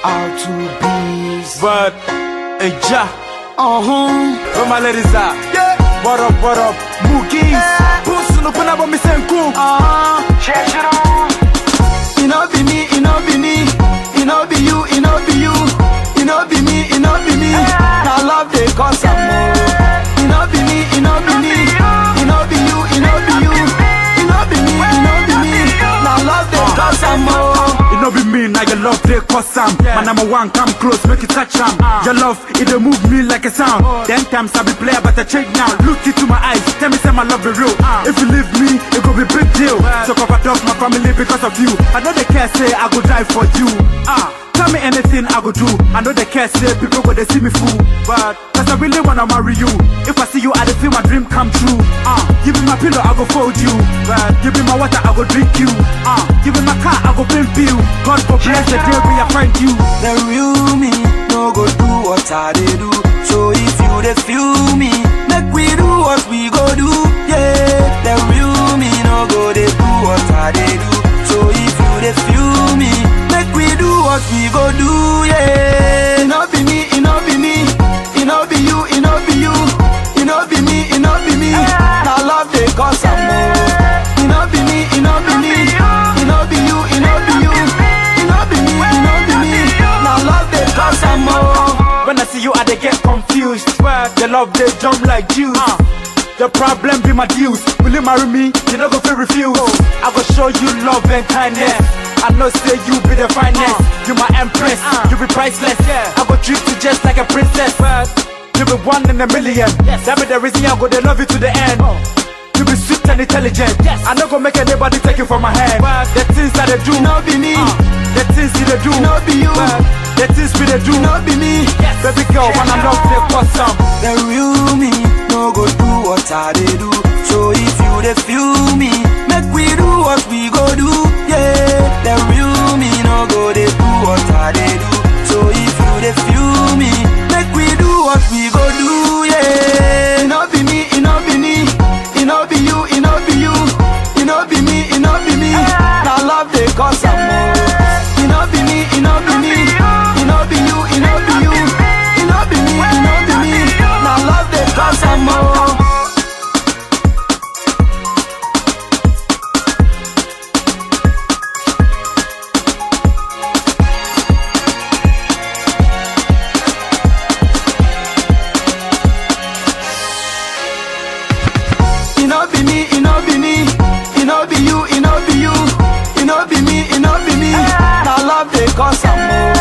out to peace. But, a ja, Uh-huh. where my ladies are. Yeah. What up, what up, Moogies. Puss no puna bo mi senku. Uh-huh. Check it on. It no be me, it no be me. It no be you, it no be you. It no be me, it no be me. Now love they cause some more. It no be me, it no be me. It no be you, it no be you. It no be me, it no be me. Now love they cause some more. It no be me, now your love they cause some. My number one, come close, make it touch am. Your love, it dey move me like a sound. Then times I be player, but I change now. Look into my eyes, tell me say my love be real. If you leave me, it go be big deal. So cover up my family because of you. I know they care, say I go die for you. Ah. Tell me anything I go do. I know they care, say people go they see me fool. But cause I really wanna marry you. If I see you, I dey feel my dream come true. Ah, give me my pillow, I go fold you. But give me my water, I go drink you. Ah, give me my car, I go pimp you. God for bless the day we I find you. The real me no go do what I dey do. So if you dey feel me, make we do what we go do. Yeah, the real me no go dey do what I dey do. So if you dey feel me, make we do what we go do. Yeah, it no be me, it no be me, it no be you, it no be you, it no be me, it no be me. Now love dey cause some more. It no be me, it no be me, it no be you, it no be you, it no be me, it no be me. Now love dey cause some more. When I see you, I dey get confused. The love they jump like juice. The problem be my dues. Will you marry me? You not go feel refuse. I go show you love and kindness. I know say you be the finest. You my empress. You be priceless. I go treat you just like a princess. You be one in a million. That be the reason I go they love you to the end. You be sweet and intelligent. I not go make anybody take you from my hand. The things that they do, It no be me, the things you they do, it no be you, the things we they do. it no be me. Baby girl, when I'm love, they cause some. The real me no go do what I dey do. So if you dey feel me, make we do what we go do. Yeah, the real me no go dey do what I dey do. So if you dey feel me, make we do what we go do. Yeah, it no be me, it no be me, it no be you, it no be you, it no be me, it no be me. Now love dey cause some more. It no be me, it no be me, it no be you, it no be you, it no be me, it no be me. Now love dey cause some more. It no be me, it no be me, it no be you, it no be you, it no be me, it no be me. Now love dey cause some more.